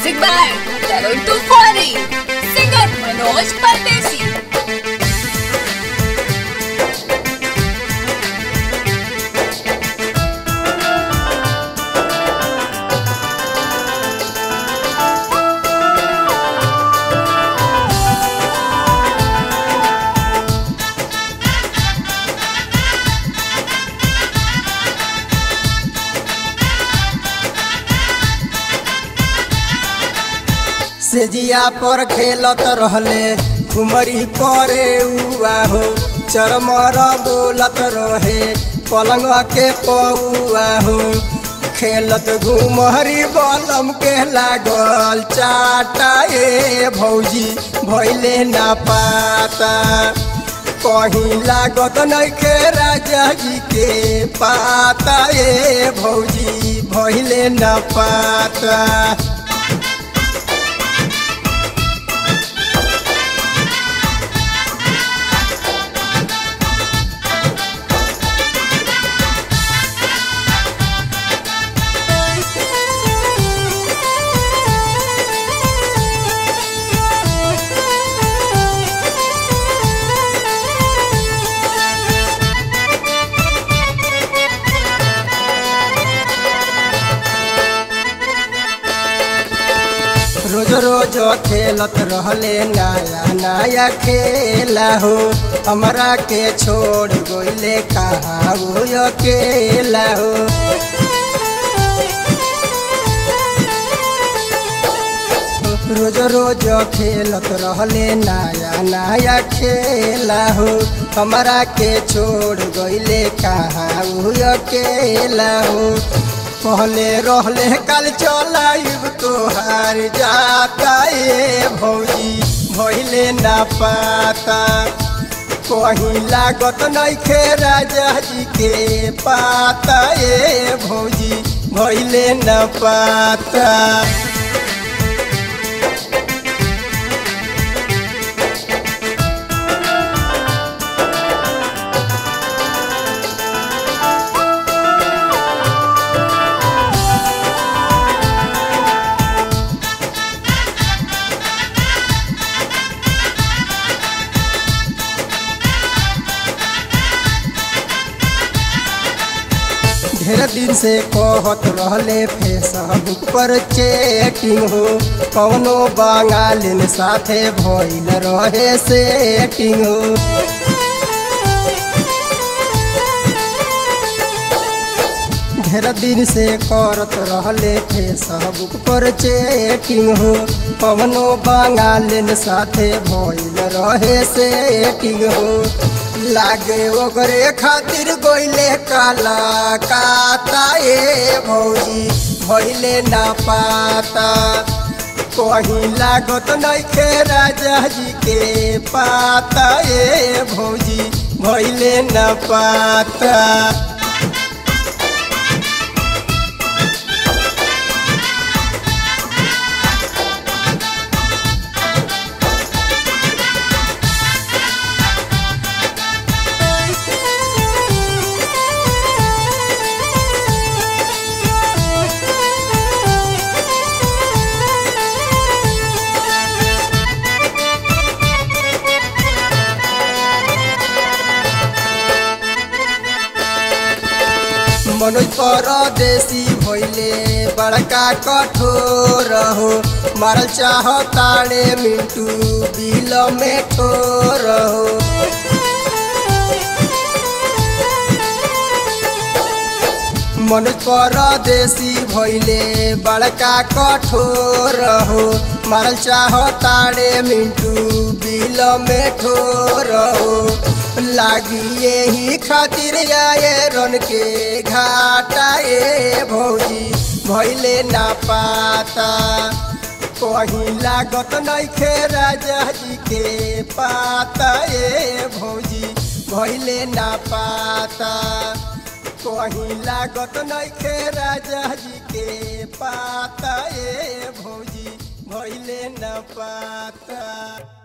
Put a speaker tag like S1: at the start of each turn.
S1: Music by Tarun Tufani. Singer Manoj Pardesi.
S2: सेजिया पर खेलत रहले घुमरी करे उआ हो चरमर बोलत रहे पलंग के पौआ हो खेलत घुमरी बलम के लागल चाटा ए भौजी भैले ना पाता कहीं लागत नइखे राजा जी के पाता ए भौजी भैले ना पाता रोज रोज खेलत रहले नया नया खेला हो हमरा के छोड़ गोइले कहा वो अकेला हो रोज रोज खेलत रहले नया नया खेला हो हमरा के छोड़ गइले कहा वो अकेला हो पहले रहले कल चलाइब तोहार जाता ए भौजी भइले ना पाता कहीं लागत नइखे राजा जी के पाता ए भौजी भइले ना पाता ढेर दिन से कहत रहले फेसबुक पर चेटिंग हो कौनो बंगालिन साथे भइल रहे सेटिंग हो ढेर दिन से करत रहले फेसबुक पर चेटिंग हो कौनो बंगालिन साथे भइल रहे सेटिंग हो लागे ओकरे खातिर गोइले काला काता ए भौजी भइले ना पाता कहीं लागत नइखे राजा जी के पाता ए भौजी भइले ना पाता मनोज परदेसी भइले बड़का कठोर हो मारल चाह ताड़े मिंटू बिल में ठोर हो मनोज परदेसी भइले बड़का कठोर हो मारल चाह ताड़े मिंटू बिल में ठोर हो लागी यही खातिर आए रन के घाटा ए भौजी भैले ना पाता कहीं लागत नइखे राजा जी के पाता ए भौजी भैले ना पाता कहीं लागत नइखे राजा जी के पाता ए भौजी भैले न पाता